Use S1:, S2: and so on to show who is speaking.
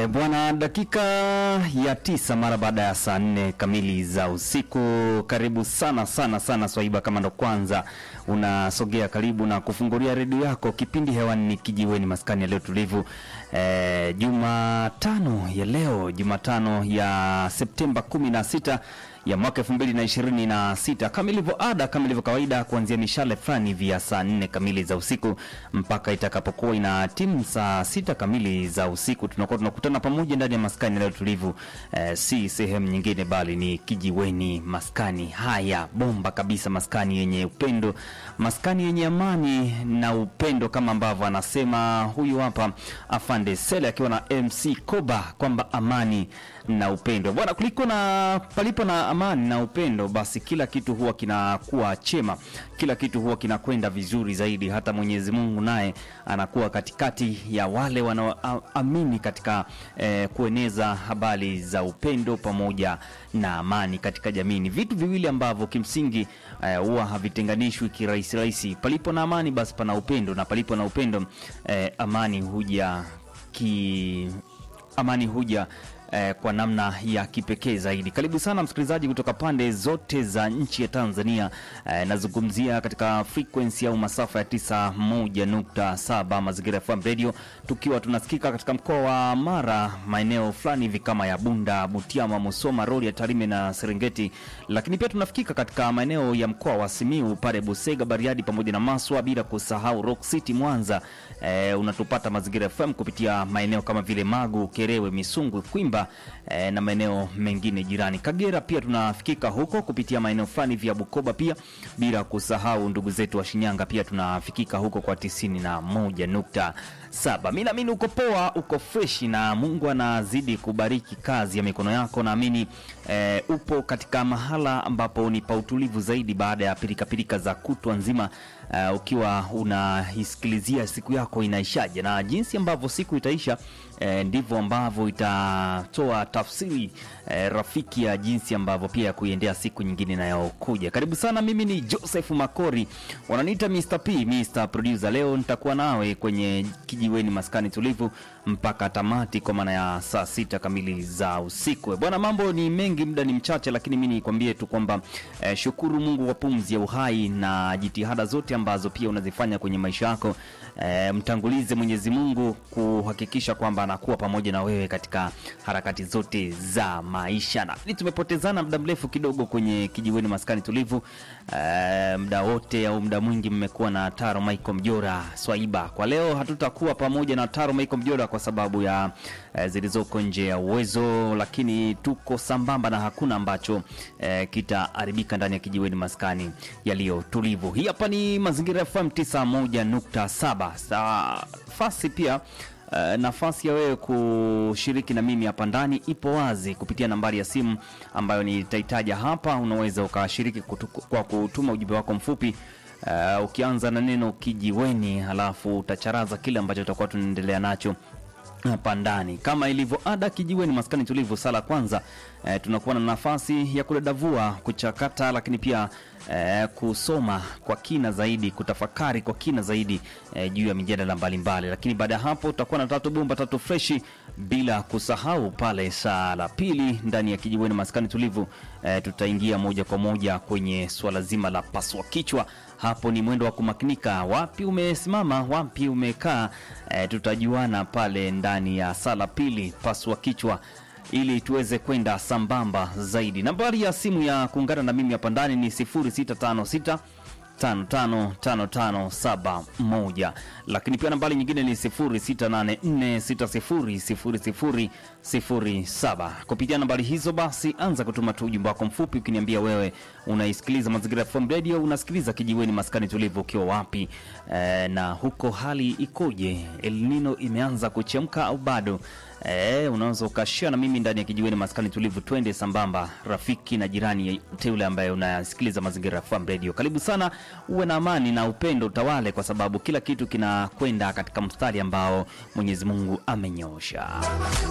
S1: E bwana, dakika ya tisa mara baada ya saa nne kamili za usiku. Karibu sana sana sana Swaiba, kama ndo kwanza unasogea karibu na kufungulia redio yako, kipindi hewani ni Kijiweni, maskani ya leo tulivu. E, Jumatano ya leo, Jumatano ya Septemba kumi na sita ya mwaka elfu mbili na ishirini na sita kama ilivyo ada, kama ilivyo kawaida, kuanzia mishale fulani vya saa nne kamili za usiku mpaka itakapokuwa ina timu saa sita kamili za usiku, tunakuwa tunakutana pamoja ndani ya maskani leo tulivu. Eh, si sehemu nyingine bali ni Kijiweni, maskani haya bomba kabisa, maskani yenye upendo, maskani yenye amani na upendo, kama ambavyo anasema huyu hapa Afande Sele akiwa na MC Koba kwamba amani na upendo bwana, kuliko na palipo na amani na upendo, basi kila kitu huwa kinakuwa chema, kila kitu huwa kinakwenda vizuri zaidi. Hata Mwenyezi Mungu naye anakuwa katikati ya wale wanaoamini katika eh, kueneza habari za upendo pamoja na amani katika jamii. Ni vitu viwili ambavyo kimsingi eh, huwa havitenganishwi kirahisi rahisi. Palipo na amani, basi pana upendo, na palipo na upendo eh, amani huja ki amani huja eh, kwa namna ya kipekee zaidi. Karibu sana msikilizaji kutoka pande zote za nchi ya Tanzania. Eh, nazungumzia katika frequency au masafa ya 91.7 Mazingira FM Radio, tukiwa tunasikika katika mkoa wa Mara, maeneo fulani hivi kama ya Bunda, Butiama, Musoma, Rorya, Tarime na Serengeti, lakini pia tunafikika katika maeneo ya mkoa wa Simiu pale Busega, Bariadi pamoja na Maswa, bila kusahau Rock City Mwanza. Eh, unatupata Mazingira FM kupitia maeneo kama vile Magu, Kerewe, Misungwi, Kwimba eh, na maeneo mengine jirani. Kagera pia tunafikika huko kupitia maeneo fulani vya Bukoba pia, bila kusahau ndugu zetu wa Shinyanga pia tunafikika huko kwa tisini na moja nukta saba. Mi naamini uko poa, uko freshi na Mungu anazidi kubariki kazi ya mikono yako. Naamini eh, upo katika mahala ambapo ni pa utulivu zaidi baada ya pirikapirika za kutwa nzima eh, ukiwa unaisikilizia siku yako inaishaje na jinsi ambavyo siku itaisha eh, ndivyo ambavyo itatoa tafsiri eh, rafiki ya jinsi ambavyo pia ya kuiendea siku nyingine inayokuja. Karibu sana, mimi ni Joseph Makori, wananiita Mr. P, Mr. Producer. Leo nitakuwa nawe kwenye kijiweni maskani tulivu mpaka tamati kwa maana ya saa sita kamili za usiku. Bwana, mambo ni mengi, muda ni mchache, lakini mi nikwambie tu kwamba eh, shukuru Mungu kwa pumzi ya uhai na jitihada zote ambazo pia unazifanya kwenye maisha yako. Eh, mtangulize Mwenyezi Mungu kuhakikisha kwamba anakuwa pamoja na wewe katika harakati zote za maisha. Na ili tumepotezana muda mrefu kidogo kwenye kijiweni maskani tulivu. Eh, muda wote au muda mwingi mmekuwa na Taro Michael Mjora Swaiba. Kwa leo hatutakuwa pamoja na Taro Michael Mjora kwa sababu ya eh, zilizoko nje ya uwezo, lakini tuko sambamba na hakuna ambacho eh, kitaharibika ndani ya kijiweni maskani yaliyo tulivu. Hii hapa ni Mazingira FM 91.7. Nafasi pia Uh, nafasi ya wewe kushiriki na mimi hapa ndani ipo wazi kupitia nambari ya simu ambayo nitaitaja hapa. Unaweza ukashiriki kutu, kwa kutuma ujumbe wako mfupi uh, ukianza na neno kijiweni, halafu utacharaza kile ambacho tutakuwa tunaendelea nacho hapa ndani kama ilivyo ada, kijiweni maskani tulivu. Sala kwanza, eh, tunakuwa na nafasi ya kudadavua, kuchakata, lakini pia eh, kusoma kwa kina zaidi, kutafakari kwa kina zaidi eh, juu ya mijadala mbalimbali. Lakini baada ya hapo tutakuwa na tatu bomba tatu freshi, bila kusahau pale saa la pili ndani ya kijiweni maskani tulivu eh, tutaingia moja kwa moja kwenye swala zima la paswa kichwa. Hapo ni mwendo wa kumakinika, wapi umesimama, wapi umekaa. E, tutajuana pale ndani ya sala pili paswa kichwa ili tuweze kwenda sambamba zaidi. Nambari ya simu ya kuungana na mimi hapa ndani ni 0656 555571 lakini pia nambari nyingine ni 0684600007. Kupitia nambari hizo basi, anza kutuma tu ujumbe wako mfupi ukiniambia wewe unaisikiliza Mazingira FM Radio, unasikiliza kijiweni maskani tulivu ukiwa wapi e, na huko hali ikoje? El Nino imeanza kuchemka au bado? E, unaweza ukashia na mimi ndani ya kijiweni maskani tulivu, twende sambamba, rafiki na jirani yeyote yule ambaye unasikiliza Mazingira FM Radio. Karibu sana, uwe na amani na upendo utawale, kwa sababu kila kitu kinakwenda katika mstari ambao Mwenyezi Mungu amenyoosha.